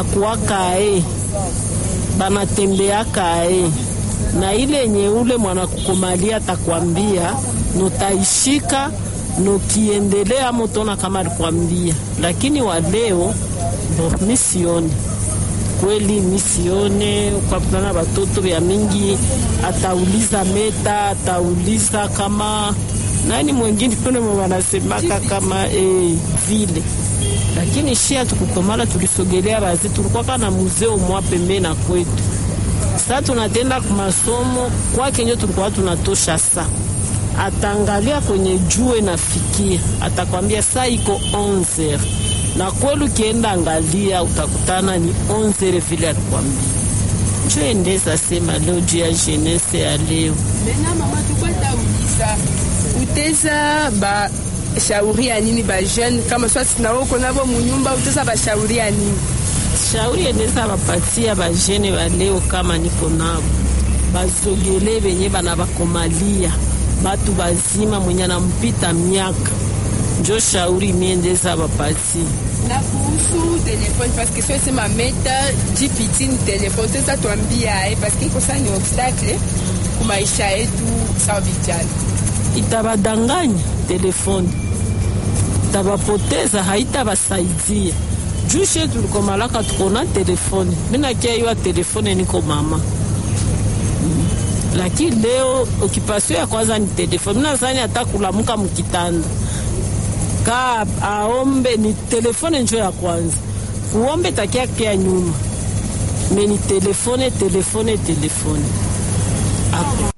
banakuwaka e banatembeaka e na ile yenye ule mwanakukomalia atakwambia nutaishika nukiendelea motona kama alikwambia, lakini wa leo bo misione kweli misione ukakutana batoto vya mingi, atauliza meta, atauliza kama nani mwengine pene wanasemaka kama eh, vile lakini shia tukukomala tulisogelea bazi tulikuwa kana muzeo mwa pembe na kwetu. Sasa tunatenda kumasomo kwake njo tulikuwa tunatosha sa atangalia kwenye jue nafikia, atakwambia saa iko 11 na kweli ukienda angalia utakutana ni 11 vile alikwambia. Njo endeza sema leo juu ya jenese ya leo Mena mama tukwata uliza uteza ba shauri ya nini ba jeune kama swasi na woko nabo munyumba uteza ba shauri ya nini? shauri endeza bapatia bajene baleo kama niko nabo bazogele benye bana bakomalia batu bazima mwenye anampita miaka njo shauri miendeza bapatia Na kuhusu telefone parce que swasi ma meta GPT ni telefone uteza tuambia eh parce que iko sana ni obstacle ku maisha yetu sawa vijana. itabadanganya telefoni itabapoteza haitabasaidia juu she tulikomalaka tukona telefoni minakiaiwa telefoni niko mama Mm. lakini leo okipasio ya kwanza ni telefoni minazani hata kulamuka mkitanda ka aombe ni telefone njo ya kwanza kuombe takia kia nyuma me ni telefone telefone telefone Hapo.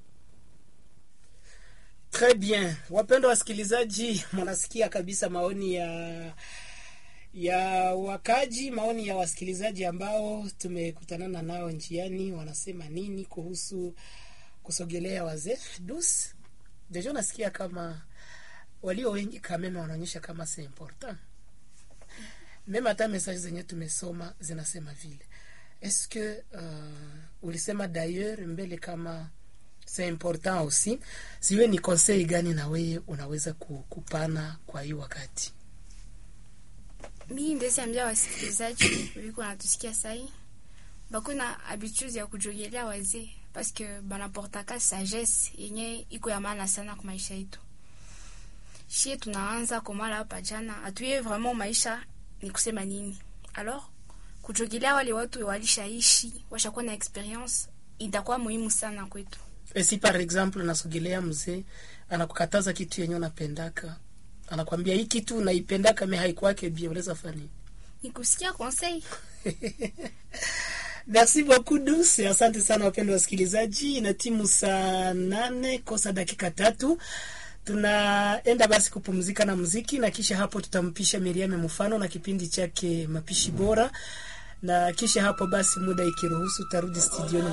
Très bien, wapendwa wasikilizaji, mnasikia kabisa maoni ya ya wakaji, maoni ya wasikilizaji ambao tumekutanana nao njiani, wanasema nini kuhusu kusogelea wazee dus. Deja nasikia kama walio wengi kameme wanaonyesha kama c'est important meme, hata message zenye tumesoma zinasema vile. Est-ce que uh, ulisema d'ailleurs mbele kama c'est important aussi. Siwe ni conseil gani na wewe unaweza ku- kupana kwa hii wakati? mi ndezi ambia wasikilizaji wiko natusikia sai bako na habitude ya kujogelea wazee paske banaportaka sagesse yenye iko ya maana sana kwa maisha yetu shie tunaanza komala hapa jana atuye vraiment maisha ni kusema nini alors kujogelea wale watu walishaishi washakuwa na experience itakuwa muhimu sana kwetu E, si par exemple nasogelea mzee anakukataza kitu yenye unapendaka, anakwambia hii kitu unaipendaka me haikuwake bia, unaweza fani ni kusikia conseil Merci beaucoup Dus, asante sana wapendwa wasikilizaji, na timu saa nane kosa dakika tatu tunaenda basi kupumzika na muziki, na kisha hapo tutampisha Miriam Mfano na kipindi chake mapishi bora, na kisha hapo basi muda ikiruhusu tarudi studioni.